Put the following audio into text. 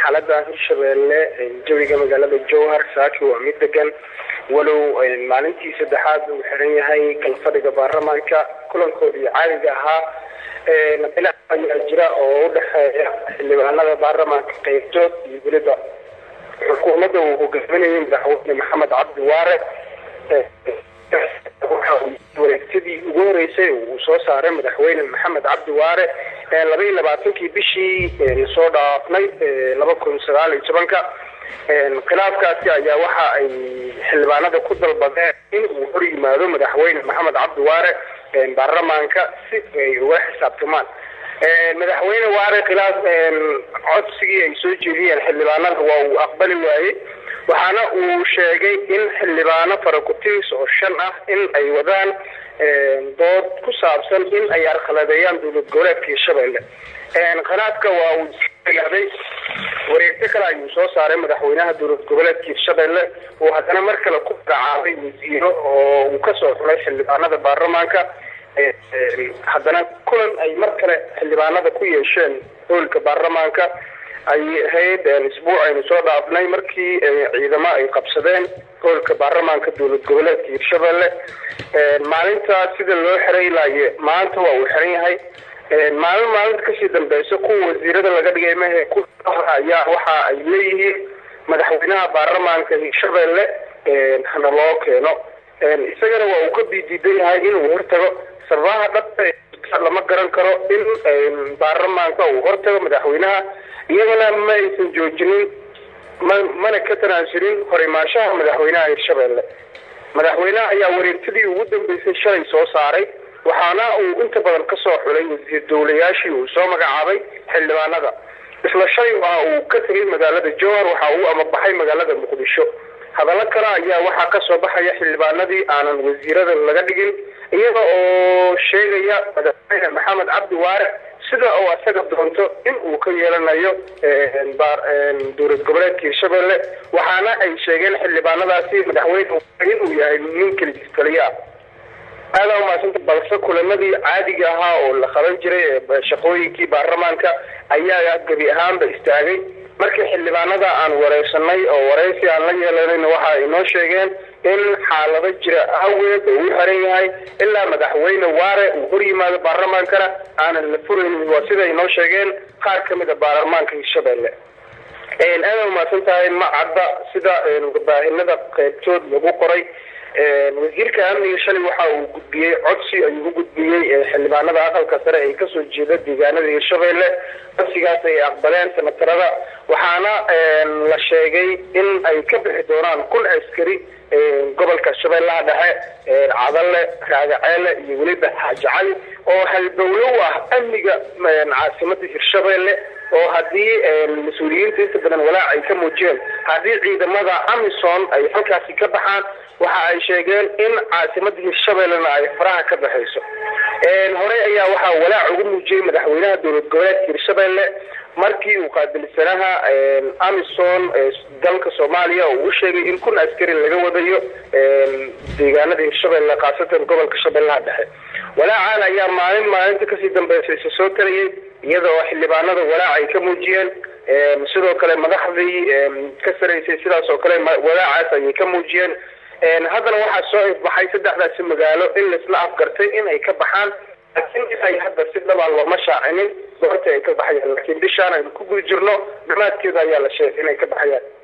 xaalada hirshabeelle jawiga magaalada jowhar saaki waa mid degan walow maalintii saddexaad uu xiran yahay kalfadhiga baarlamaanka kulankoodii caadiga ahaa khilaaf ayaa jira oo udhexeeya xildhibaanada baarlamaanka qeybtood iyo weliba xukuumadda uu hogaaminayay madaxweyne maxamed cabdi waare wareegtadii ugu horeysay uu soo saaray madaxweyne maxamed cabdi waare laba iyo labaatankii bishii soo dhaafnay laba kun sagaal iyo tobanka khilaafkaasi ayaa waxa ay xildhibaanada ku dalbadeen in uu hor yimaado madaxweyne maxamed cabdi waare baarlamaanka si ay uga xisaabtamaan madaxweyne waare khilaaf codsigii ay soo jeediyeen xildhibaanada waa uu aqbali waayey waxaana uu sheegay in xildhibaano faraku-tiris oo shan ah in ay wadaan dood ku saabsan in ay arkhaladeeyaan dowlad goboleedka hirshabelle khilaafka waa uu ilaaday wareegto kale ayuu soo saaray madaxweynaha dowlad goboleedka hirshabelle uu haddana mar kale ku magacaabay wasiiro oo uu kasoo xulay xildhibaanada baarlamaanka haddana kulan ay mar kale xildhibaanada ku yeesheen hoolka baarlamaanka ay ahayd isbuuc aynu soo dhaafnay markii ciidamo ay qabsadeen hoolka baarlamaanka dowlad goboleedka hirshabelle maalintaas sida loo xiray ilaaye maanta waa uu xiran yahay maalin maalinta kasii dambeysa kuwa wasiirada laga dhigay mahe ku ayaa waxa ay leeyihiin madaxweynaha baarlamaanka hirshabelle hana loo keeno isagana waa uu ka bidiidan yahay inuu hortago sababaha dhabta lama garan karo in baarlamaanka uu hortago madaxweynaha iyagana ma aysan joojinin ma mana ka tanaasulin horimaashaha madaxweynaha hirshabelle madaxweynaha ayaa wareegtadii ugu dambeysay shalay soo saaray waxaana uu inta badan kasoo xulay wasiir dowlayaashii uu soo magacaabay xildhibaanada isla shalay waa uu ka tegay magaalada jowhar waxa uu amabaxay magaalada muqdisho hadallo kale ayaa waxaa kasoo baxaya xildhibaanadii aanan wasiirada laga dhigin iyaga oo sheegaya madaxweyne maxamed cabdi waare sida uu asaga doonto in uu ka yeelanayo dowlad goboleedka hirshabelle waxaana ay sheegeen xildhibaanadaasi madaxweyne inuu yahay nin keligis taliya aada umaasanta balse kulamadii caadiga ahaa oo la qaban jiray shaqooyinkii baarlamaanka ayaa gebi ahaanba istaagay markii xildhibaanada aan wareysanay oo wareysi aan la yeelanayna waxa ay noo sheegeen in xaalado jira awgeed oo uu xiran yahay ilaa madaxweyne waare uu hor yimaado baarlamaankana aanan la furaynin waa sida ay noo sheegeen qaar ka mid a baarlamaanka hirshabelle aada umaasan tahay ma cadda sida warbaahinada qeybtood lagu qoray wasiirka amniga shalay waxa uu gudbiyey codsi ayuu u gudbiyey xildhibaanada aqalka sare ee kasoo jeeda deegaanada hirshabelle codsigaas ay aqbaleen senatarada waxaana la sheegay in ay ka bixi doonaan kun askari gobolka shabeellaha dhexe cadalle raagaceele iyo weliba xaaji cali oo halbowlo u ah amniga caasimada hirshabelle oo haddii mas-uuliyiinta inta badan walaac ay ka muujiyeen haddii ciidamada amison ay halkaasi ka baxaan waxa ay sheegeen in caasimada hirshabellena ay faraha ka baxayso horey ayaa waxaa walaac ugu muujiyey madaxweynaha dowlad goboleedka hirshabelle markii uu qaabilsanaha amison dalka soomaaliya oo uu sheegay in kun askari laga wadayo deegaanada hirshabelle khaasatan gobolka shabeellaha dhexe walaacan ayaa maalin maalinta kasii dambeysa isa soo tarayay iyada oo xildhibaanada walaac ay ka muujiyeen sidoo kale madaxdii ka saraysay sidaas oo kale walaacaas ayay ka muujiyeen haddana waxaa soo ifbaxay saddexdaasi magaalo in laisla afgartay in ay ka baxaan laakiin inay hadda si dhabaa looma shaacinin goorta ay ka baxayaan laakiin bishaan aynu ku guda jirno dhamaadkeeda ayaa la sheegay inay ka baxayaan